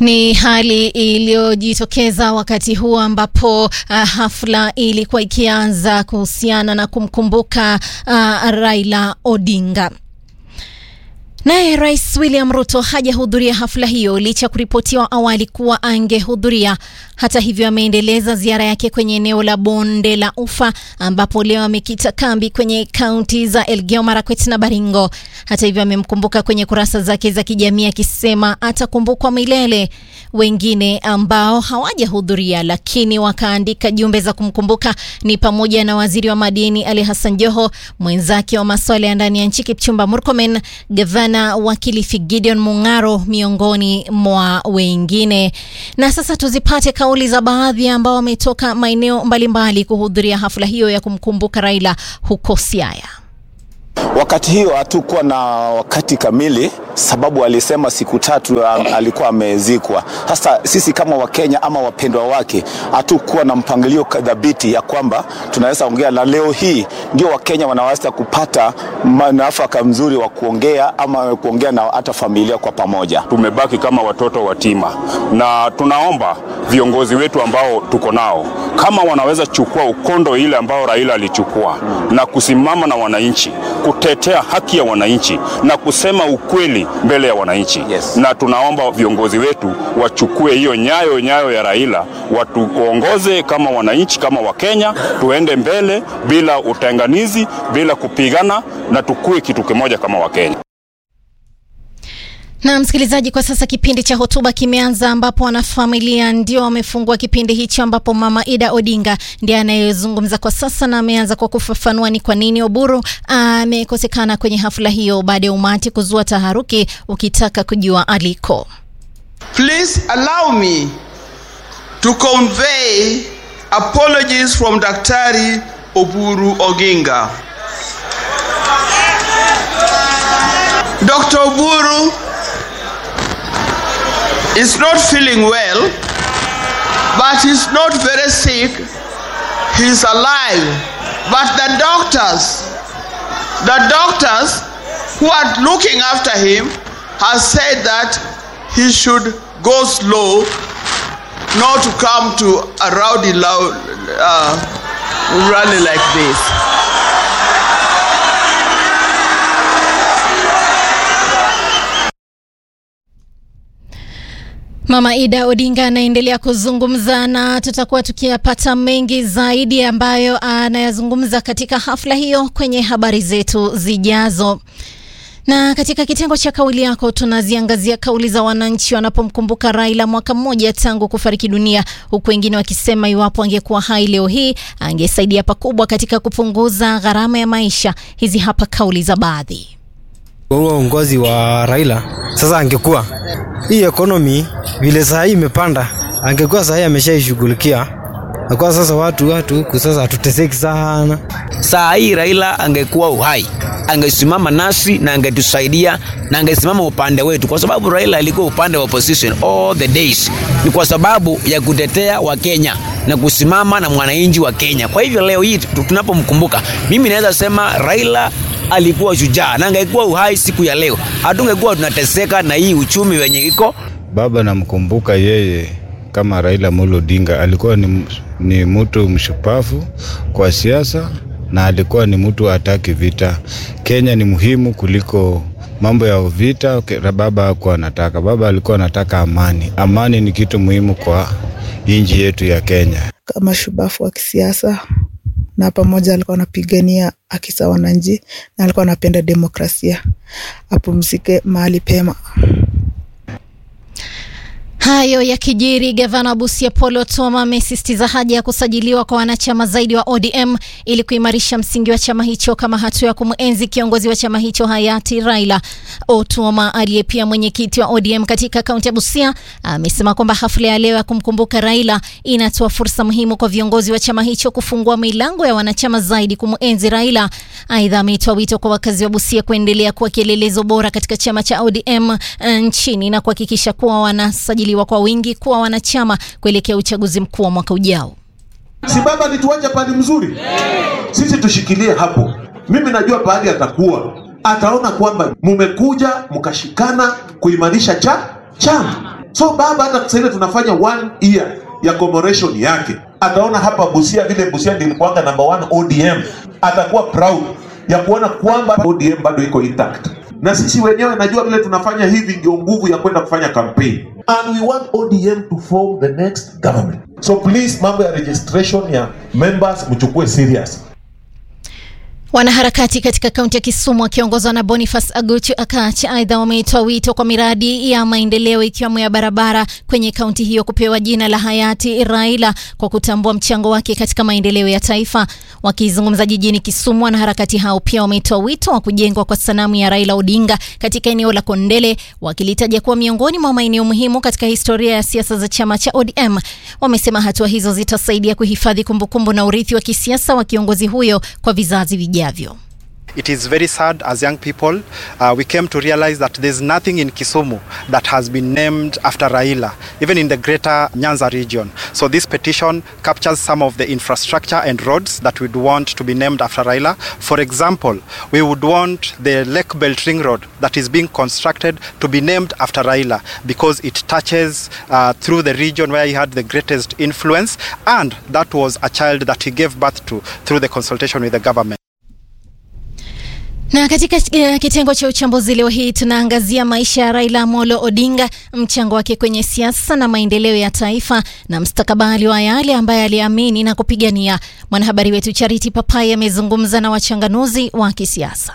Ni hali iliyojitokeza wakati huu ambapo uh, hafla ilikuwa ikianza kuhusiana na kumkumbuka uh, Raila Odinga. Naye Rais William Ruto hajahudhuria hafla hiyo licha ya kuripotiwa awali kuwa angehudhuria. Hata hivyo, ameendeleza ziara yake kwenye eneo la bonde la Ufa ambapo leo amekita kambi kwenye kaunti za Elgeyo Marakwet na Baringo. Hata hivyo, amemkumbuka kwenye kurasa zake za kijamii akisema atakumbukwa milele. Wengine ambao hawajahudhuria lakini wakaandika jumbe za kumkumbuka ni pamoja na waziri wa madini Ali Hassan Joho, mwenzake wa masuala ya ndani ya nchi Kipchumba Murkomen, gavana wa Kilifi Gideon Mung'aro, miongoni mwa wengine. Na sasa tuzipate kauli za baadhi ambao wametoka maeneo mbalimbali kuhudhuria hafla hiyo ya kumkumbuka Raila huko Siaya. Wakati hiyo hatukuwa na wakati kamili, sababu alisema siku tatu alikuwa amezikwa. Sasa sisi kama Wakenya ama wapendwa wake hatukuwa na mpangilio dhabiti ya kwamba tunaweza ongea, na leo hii ndio Wakenya wanaweza kupata mwafaka mzuri wa kuongea ama kuongea na hata familia kwa pamoja. Tumebaki kama watoto watima, na tunaomba viongozi wetu ambao tuko nao kama wanaweza chukua ukondo ile ambao Raila alichukua na kusimama na wananchi kutetea haki ya wananchi na kusema ukweli mbele ya wananchi Yes. Na tunaomba viongozi wetu wachukue hiyo nyayo nyayo ya Raila, watuongoze kama wananchi, kama Wakenya, tuende mbele bila utenganizi, bila kupigana, na tukue kitu kimoja kama Wakenya. Na msikilizaji, kwa sasa kipindi cha hotuba kimeanza, ambapo wanafamilia ndio wamefungua kipindi hicho, ambapo mama Ida Odinga ndiye anayezungumza kwa sasa, na ameanza kwa kufafanua ni kwa nini Oburu amekosekana kwenye hafla hiyo baada ya umati kuzua taharuki ukitaka kujua aliko. Please allow me to convey apologies from Daktari Oburu Oginga. Dr. Oburu is not feeling well, but he's not very sick. He's alive. But the doctors, the doctors who are looking after him have said that he should go slow, not to come to a rowdy loud, uh, rally like this. Mama Ida Odinga anaendelea kuzungumza na tutakuwa tukiyapata mengi zaidi ambayo anayazungumza katika hafla hiyo kwenye habari zetu zijazo. Na katika kitengo cha kauli yako tunaziangazia kauli za wananchi wanapomkumbuka Raila mwaka mmoja tangu kufariki dunia, huku wengine wakisema iwapo angekuwa hai leo hii angesaidia pakubwa katika kupunguza gharama ya maisha. Hizi hapa kauli za baadhi. huo uongozi wa Raila sasa, angekuwa hii ekonomi vile saa hii imepanda, angekuwa saa hii ameshaishughulikia akuwa sasa watu watu huku sasa hatuteseki sana. Saa hii Raila angekuwa uhai, angesimama nasi na angetusaidia na angesimama upande wetu, kwa sababu Raila alikuwa upande wa opposition all the days. Ni kwa sababu ya kutetea Wakenya na kusimama na mwananchi wa Kenya. Kwa hivyo leo hii tu- tunapomkumbuka, mimi naweza sema Raila alikuwa shujaa na angekuwa uhai siku ya leo, hatungekuwa tunateseka na hii uchumi wenye iko Baba namkumbuka yeye kama Raila Amolo Odinga alikuwa ni, ni mtu mshupavu kwa siasa na alikuwa ni mtu hataki vita. Kenya ni muhimu kuliko mambo ya vita. Ke- Baba hakuwa anataka, baba alikuwa anataka amani. Amani ni kitu muhimu kwa nchi yetu ya Kenya. kama shubafu wa kisiasa na pamoja alikuwa anapigania haki za wananchi na alikuwa anapenda demokrasia. Apumzike mahali pema. Hayo yakijiri, gavana wa Busia Paul Otuoma amesisitiza haja ya kusajiliwa kwa wanachama zaidi wa ODM ili kuimarisha msingi wa chama hicho kama hatua ya kumwenzi kiongozi wa chama hicho hayati Raila. Otuoma aliye pia mwenyekiti wa ODM katika kaunti ya Busia amesema kwamba hafla ya leo ya kumkumbuka Raila inatoa fursa muhimu kwa viongozi wa chama hicho kufungua milango ya wanachama zaidi kumwenzi Raila. Aidha, ametoa wito kwa wakazi wa Busia kuendelea kuwa kielelezo bora katika chama cha ODM eh, nchini na kuhakikisha kuwa wanasajiliwa kwa wingi kuwa wanachama kuelekea uchaguzi mkuu wa mwaka ujao. Si baba alituacha pahali mzuri, sisi tushikilie hapo. Mimi najua pahali atakuwa, ataona kwamba mumekuja mkashikana kuimarisha cha chama. So baba hata sasa hivi tunafanya one year ya commemoration yake, ataona hapa Busia vile Busia ndilikuanga number one ODM, atakuwa proud ya kuona kwamba ODM bado iko intact, na sisi wenyewe najua vile tunafanya hivi, ndio nguvu ya kwenda kufanya campaign and we want ODM to form the next government. So please, mambo ya registration ya members mchukue serious. Wanaharakati katika kaunti ya Kisumu wakiongozwa na Boniface Aguchu Akach aidha wameitoa wito kwa miradi ya maendeleo ikiwemo ya barabara kwenye kaunti hiyo kupewa jina la hayati Raila kwa kutambua mchango wake katika maendeleo ya taifa. Wakizungumza jijini Kisumu, wanaharakati hao pia wametoa wito wa kujengwa kwa sanamu ya Raila Odinga katika eneo la Kondele, wakilitaja kuwa miongoni mwa maeneo muhimu katika historia ya siasa za chama cha ODM. Wamesema hatua hizo zitasaidia kuhifadhi kumbukumbu na urithi wa kisiasa wa kiongozi huyo kwa vizazi vijavyo. It is very sad as young people, uh, we came to realize that there's nothing in Kisumu that has been named after Raila, even in the greater Nyanza region. So this petition captures some of the infrastructure and roads that we'd want to be named after Raila. For example, we would want the Lake Belt Ring Road that is being constructed to be named after Raila because it touches uh, through the region where he had the greatest influence and that was a child that he gave birth to through the consultation with the government. Na katika uh, kitengo cha uchambuzi leo hii tunaangazia maisha ya Raila Amolo Odinga, mchango wake kwenye siasa na maendeleo ya taifa na mstakabali wa yale ambaye aliamini na kupigania. Mwanahabari wetu Charity Papai amezungumza na wachanganuzi wa kisiasa.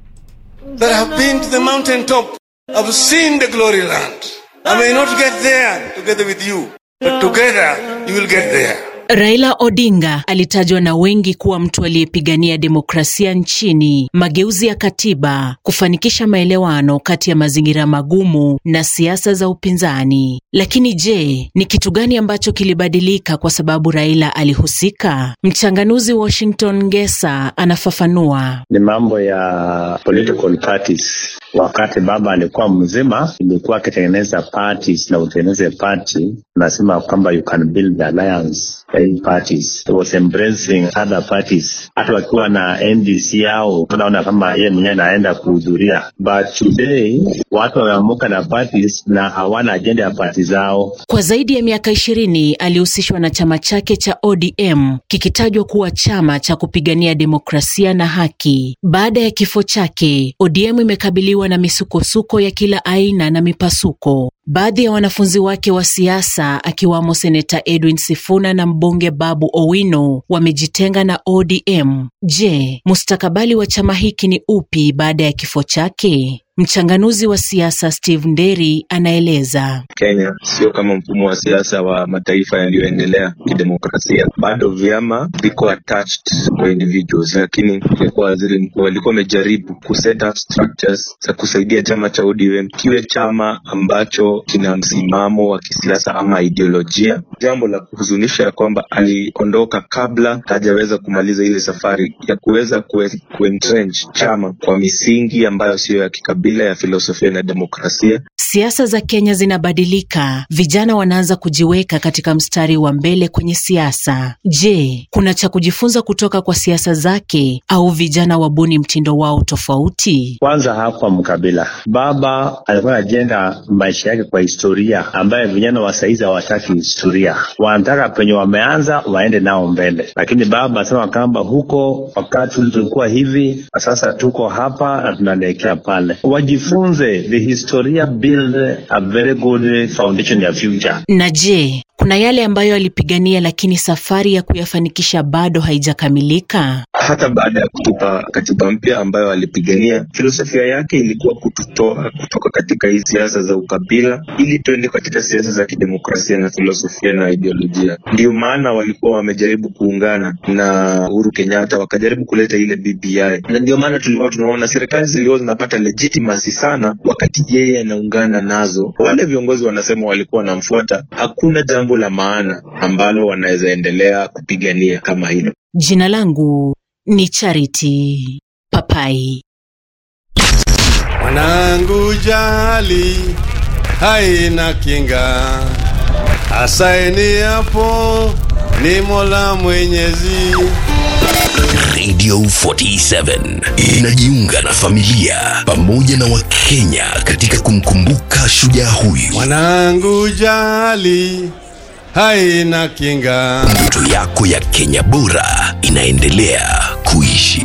That have been to the mountaintop, have seen the glory land. I may not get there together with you, but together you will get there. Raila Odinga alitajwa na wengi kuwa mtu aliyepigania demokrasia nchini, mageuzi ya katiba, kufanikisha maelewano kati ya mazingira magumu na siasa za upinzani. Lakini je, ni kitu gani ambacho kilibadilika kwa sababu Raila alihusika? Mchanganuzi Washington Ngesa anafafanua. Ni mambo ya political parties. Wakati baba alikuwa mzima, ilikuwa akitengeneza parties na utengeneze party, nasema kwamba you can build alliance in parties. He was embracing other parties. Hata wakiwa na NDC yao, tunaona kama yeye mwenyewe anaenda kuhudhuria, but today watu wameamuka na parties na hawana ajenda ya party zao. Kwa zaidi ya miaka ishirini alihusishwa na chama chake cha ODM kikitajwa kuwa chama cha kupigania demokrasia na haki. Baada ya kifo chake, ODM imekabiliwa na misukosuko ya kila aina na mipasuko. Baadhi ya wanafunzi wake wa siasa akiwamo seneta Edwin Sifuna na mbunge Babu Owino wamejitenga na ODM. Je, mustakabali wa chama hiki ni upi baada ya kifo chake? Mchanganuzi wa siasa Steve Nderi anaeleza. Kenya sio kama mfumo wa siasa wa mataifa yaliyoendelea kidemokrasia. Bado vyama viko attached kwa individuals, lakini alikuwa waziri mkuu walikuwa wamejaribu kuset up structures za kusaidia chama cha ODM kiwe chama ambacho kina msimamo wa kisiasa ama ideolojia. Jambo la kuhuzunisha ya kwamba aliondoka kabla hajaweza kumaliza ile safari ya kuweza kuentrench chama kwa misingi ambayo siyo ya kikabila ya filosofia na demokrasia. Siasa za Kenya zinabadilika, vijana wanaanza kujiweka katika mstari wa mbele kwenye siasa. Je, kuna cha kujifunza kutoka kwa siasa zake au vijana wabuni mtindo wao tofauti? Kwanza hapa mkabila, baba alikuwa anajenga maisha yake kwa historia ambayo vijana wa saizi hawataki historia, wanataka penye wameanza waende nao mbele. Lakini baba anasema kwamba huko wakati tulikuwa hivi, sasa tuko hapa na tunaelekea pale. Wajifunze the historia build a very good foundation ya future. Na je, kuna yale ambayo alipigania lakini safari ya kuyafanikisha bado haijakamilika? Hata baada ya kutupa katiba mpya ambayo alipigania, filosofia yake ilikuwa kututoa kutoka katika hii siasa za ukabila ili tuende katika siasa za kidemokrasia na filosofia na ideolojia. Ndio maana walikuwa wamejaribu kuungana na Uhuru Kenyatta, wakajaribu kuleta ile BBI, na ndio maana tulikuwa tunaona serikali zilikuwa zinapata legitimacy sana wakati yeye anaungana nazo. Wale viongozi wanasema walikuwa wanamfuata, hakuna jambo la maana ambalo wanaweza endelea kupigania kama hilo. Jina langu ni Charity Papai. Mwanangu jali haina kinga, asaini hapo ni Mola Mwenyezi. Radio 47 inajiunga na familia pamoja na Wakenya katika kumkumbuka shujaa huyu. Mwanangu jali haina kinga. Ndoto yako ya Kenya bora inaendelea kuishi.